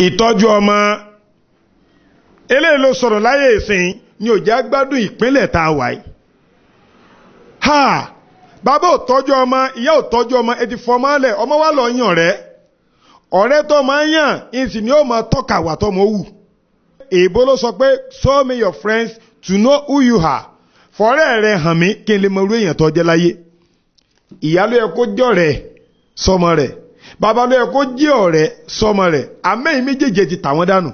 ìtọ́jú ọmọ eléyìí ló sọ̀rọ̀ láyé ìsìn ni ò já gbádùn ìpínlẹ̀ tá a wà yìí ha bàbá ò tọ́jú ọmọ ìyá ò tọ́jú ọmọ ẹ ti fọmọ lẹ̀ ọmọ wa lọ yàn rẹ ọ̀rẹ́ tó máa ń yàn ìsìn ni ó máa tọ́ka wà tó mọ̀ wù èèbó ló sọ pé show me your friends to know who you are fọ́rẹ́ rẹ hàn mí kí n lè mọ irú èèyàn tó jẹ́ láyé ìyá ló yẹ kó jẹ́ ọ̀rẹ́ sọmọ rẹ̀ bàbá ló yẹ kó jẹ́ ọ̀rẹ́ sọmọ rẹ̀ àmẹ́yìn méjèèjì ti tà wọ́n dànù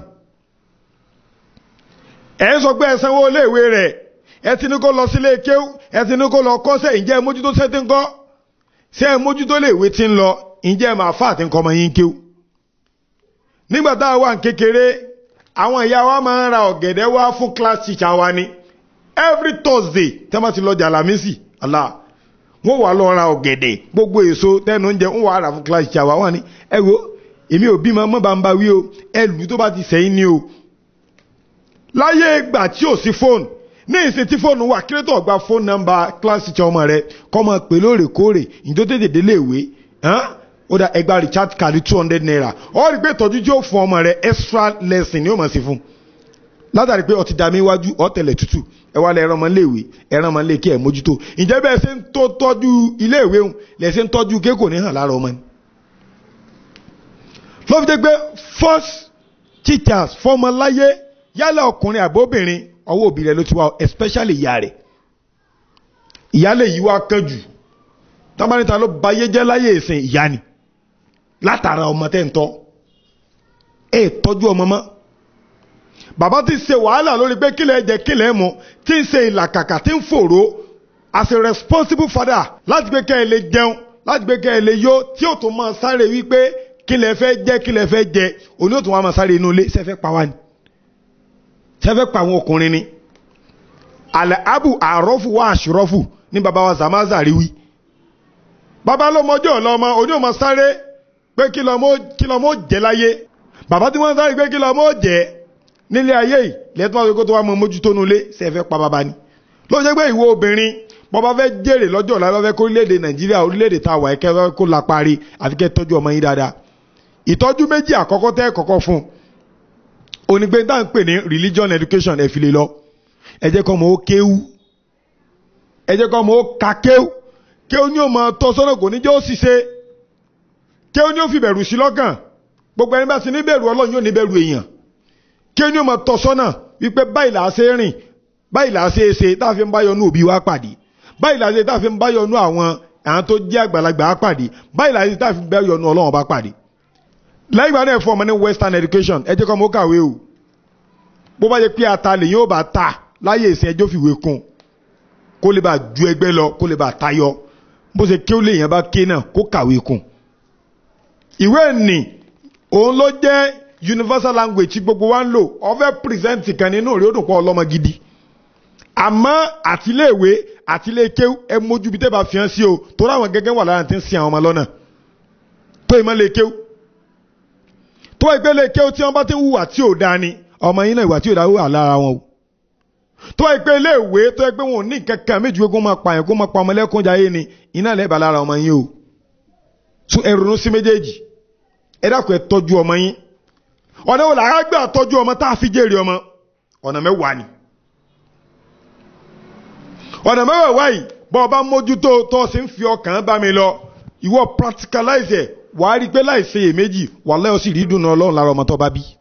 ẹ̀ ń sọ pé ẹ sanwó iléèwé rẹ̀ ẹ ti ní kó lọ sílé kéwú ẹ ti ní kó lọ kọ́sẹ̀ ǹjẹ́ ẹ mójútó sẹ́tí ń kọ́ ṣé ẹ mójútó léèwé ti ń lọ ǹjẹ́ ẹ máa fà àti nǹkan ọmọ yín kéwú. nígbà tá a wà ní kékeré àwọn ìyá wa máa ń ra ọ̀gẹ̀dẹ̀ wá fún class teacher wa ni every thursday tẹ́ bá ti lọ jàlámísì Allah wọ́n wà lọ ra ọ̀gẹ̀dẹ̀ gbogbo èso tẹ́nu oúnjẹ wọ́n wà rà fún class teacher wa wọ́n ní ẹ wo èmi ò bímọ mọ́ bá ń bá wí o ẹ lù tó bá ti sẹ́yìn ni o láyé ìgbà tí ò sí fóònù ní ìsìn tí fóònù wà kí ló tó gba fóònù nọ́mbà kíláàsì tí ọmọ rẹ kọ́ máa pè lóòrèkóòrè ìjọ tètè délé ìwé ó dá ẹgbàá recharge card two hundred naira ó rí i pé ìtọ́jú tí ó fún ọmọ rẹ extra lesson ni ó máa ṣe fún látàrí pé ọtí dàmí iwájú ọ̀tẹ̀lẹ̀ tútù ẹ wá lẹ ẹran ọmọ iléèwé ẹran ọmọ iléèké ẹ mójútó ǹjẹ́ bẹ́ẹ̀ ṣe ń tó tọ́jú iléèwé ń lẹ̀ ṣe ń tọ́jú kékò ní hàn lára ọmọ ni. ló fi jẹ́ pé first teachers fọmọ láyé yálà ọkùnrin àbóbìnrin ọwọ́ òbí rẹ̀ ló ti wá especially ìyá rẹ̀ ìyálẹ̀ yìí wá kánjú tábánítà ló bayé jẹ́ láyé ìsìn ìyá ni látara ọmọ tẹ́ ń tọ́ ẹ tọ́jú ọmọ mọ́ bàbá ti ṣe wàhálà lórí pé kílẹ̀ jẹ kílẹ̀ mu tí ń ṣe ìlàkàkà tí ń fòró as a responsible father láti gbé kẹ́ ẹ lè jẹun láti gbé kẹ́ ẹ lè yó tí ó tún máa sáré wípé kílẹ̀ fẹ́ jẹ kílẹ̀ fẹ́ jẹ òní ó tún wá máa sáré inú ilé sẹ́fẹ́ pa wá ni sẹ́fẹ́ pa àwọn ọkùnrin ni alẹ́ abu àrọ́fù wá àṣírọ́fù ní baba wa zamaza rí wí baba ló mọjọ́ ọlọ́mọ òní ò máa sáré pé kí lọ́mọ ó jẹ láyé bàbá tí wọ́n sáré pé kí lọ́mọ ó jẹ nílé ayé yìí lẹ́tọ́ wọn kó tó wá mọ mójútó nulẹ̀ sẹ́fẹ́ pa baba ni ló jẹ́ pé ìwọ obìnrin bọ́ba fẹ́ jèrè lọ́jọ́ ọ̀la lọ́fẹ́ kó orílẹ̀-èdè nàìjíríà orílẹ̀-èdè tá a wà ẹ̀kẹ́ kó la parí àfi kẹ́ tọ́jú ọmọ yín dáadáa ìtọ́jú méjì àkọ́kọ́ tẹ́ kọ́kọ́ fún onígbé tá à ń pè ní religion education ẹ̀ fi lè lọ ẹ jẹ́ kọ́ ọmọ ó kéwú ẹ jẹ́ kọ́ ọmọ ó ka kéwú kéwú ni ó mọ tọ́ sọ́nà kò ní jẹ́ ó ṣiṣẹ́ kéwú ni ó fi bẹ̀rù sí lọ́kàn gbogbo ẹni bá ti ní bẹ̀rù ọlọ́run yóò ní bẹ̀rù èèyàn kéwú ni ó mọ tọ́ sọ́nà wípé báyìí là á ṣe rìn báyìí là á ṣe é ṣe tá a fi ń bá yọnú òbí wa pàdé báyìí là á ṣe tá a fi ń bá yọnú àwọn àwọn tó jẹ́ àgbàlagbà á pàdé báyìí là á ṣe tá a fi ń bá yọnú ọlọ́run bá pàdé lẹ́yìn ìgbà náà fún ọmọ ní western education ẹ jẹ́ kọ́ ọmọ ó kàwé o bó bá yẹ pé ata lè yóò bá ta láyé ìsìn ẹjọ́ fìwé kún kó lè bá ju ẹgbẹ́ lọ kó lè bá tayọ bó ṣe kí ó lè yẹn bá ké náà kó kàwé kún. ìwé nì òun ló jẹ́ universal language tí gbogbo wa ń lò ọ̀fẹ́ present kan nínú rí ó dùn pọ̀ ọlọ́mọ gidi àmọ́ àtiléèwé àtiléèké ẹ mójú bí tẹ́ bá fi hàn sí o torí àwọn gẹ́gẹ́ wà lára tí ń sin àwọn ọmọ lọ́nà tó ìmọ̀ lè kéw tó ìpele kéw tí wọ́n bá ti ń hùwà tí ò dáa ni ọmọ yín náà ìwà tí ò dáa wà lára wọn o tó ìpele ilé ìwé tó ẹgbẹ́ wọn ò ní kankan méjì kó máa pààyàn kó máa pa ọmọ lẹ́kùn jayé ni iná lẹ́ẹ̀bà lára ọmọ yín o tún ẹ ronú sí méjèèjì ẹ dákun ẹ tọ́jú ọmọ yín ọ̀nà wo làá gbà tọ́jú ọmọ tá a fi jèrè ọmọ ọ̀nà mẹ́wàá ni ọ̀nà mẹ́wàá wáyìí bọ́ ọ bá mójútó tó o sì ń fi ọkàn bá mi lọ ìwọ practicalize ẹ̀ wàá rí i pé láì ṣe èméjì wàhálà ó sì rí dùnú ọlọ́run lára ọmọ tó bá bí.